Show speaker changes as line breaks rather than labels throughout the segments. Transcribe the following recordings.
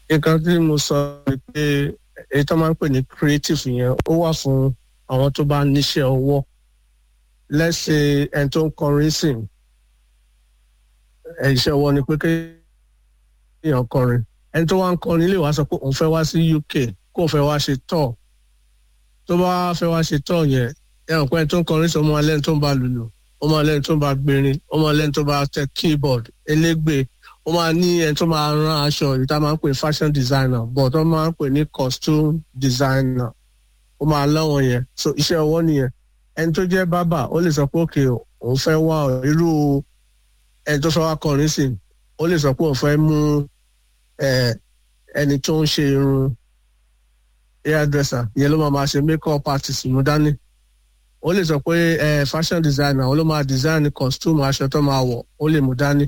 nǹkan tí mo sọ ni pé èyí tó máa ń pè ní creative yẹn ó wà fún àwọn tó bá níṣẹ́ ọwọ́ lẹ́sẹ̀ ẹni tó ń kọrin sìn ẹ̀ iṣẹ́ ọwọ́ ni pé kéèyàn kọrin ẹni tó wá ń kọrin lè wá sọ pé òun fẹ́ wá sí UK kó fẹ́ wá ṣe tour tó bá fẹ́ wá ṣe tour yẹn ẹ̀rọ pé ẹni tó ń kọrin sọ ọmọ alẹ́ni tó ń bá lùlù ọmọ alẹ́ni tó ń bá gbèrin ọmọ alẹ́ni tó bá tẹ keyboard elégbè ó máa ní ẹni tó máa rán aṣọ yìí tá a máa ń pè fashion designer but wọ́n máa ń pè ní costume designer ó máa lọ́wọ́ yẹn so iṣẹ́ ọwọ́ nìyẹn ẹni tó jẹ́ bábà ó lè sọ pé òkè òun fẹ́ wá irú ẹni tó fẹ́ wá kọrin sí ó lè sọ pé òun fẹ́ mú ẹni tó ń ṣe irun hairdresser ìyẹn ló máa máa ṣe makeup artist mú dání ó lè sọ pé fashion designer ó ló máa design costume aṣọ tó máa wọ̀ ó lè mú dání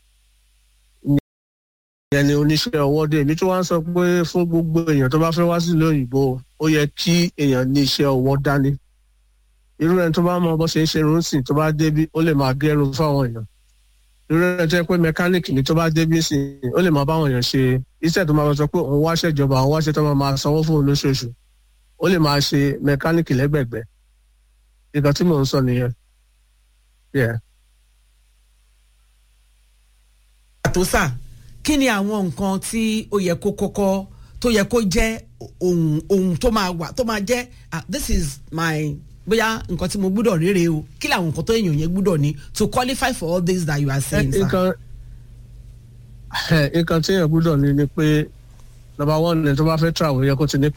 ìyẹn ni oníṣẹ́ ọwọ́ dé èmi tó wá ń sọ pé fún gbogbo èèyàn tó bá fẹ́ wá sílùú òyìnbó ó yẹ kí èèyàn ní iṣẹ́ ọwọ́ dání irú ẹni tó bá mọ bó ṣe ń ṣe irun sìn tó bá débi ó lè máa gẹrun fáwọn èèyàn irú ẹni tó yẹ pé mẹkáníìkì ni tó bá débi sìn ó lè máa báwọn èèyàn ṣe iṣẹ́ tó máa sọ pé òun wáṣẹ́ ìjọba òun wáṣẹ́ tó máa máa sanwó fún òun lóṣooṣù ó lè máa ṣe mẹkáníìkì lẹ́gbẹ̀gbẹ́ nǹkan tí mò ń sọ nìyẹn.
àtòsà kí ni àwọn nǹkan tí ó yẹ kó kọ́kọ́ tó yẹ kó jẹ́ ohun ohun tó máa wà tó máa jẹ́ this is my bóyá nǹkan tí mo gbúdọ̀ rere o kí làwọn nǹkan tó èèyàn yẹn gbúdọ̀ ní to qualify for all this that you are saying sir.
nǹkan nǹkan tí èèyàn gbúdọ̀ ní ni pé number one ni tó bá fẹ́ travel yẹ kó ti ní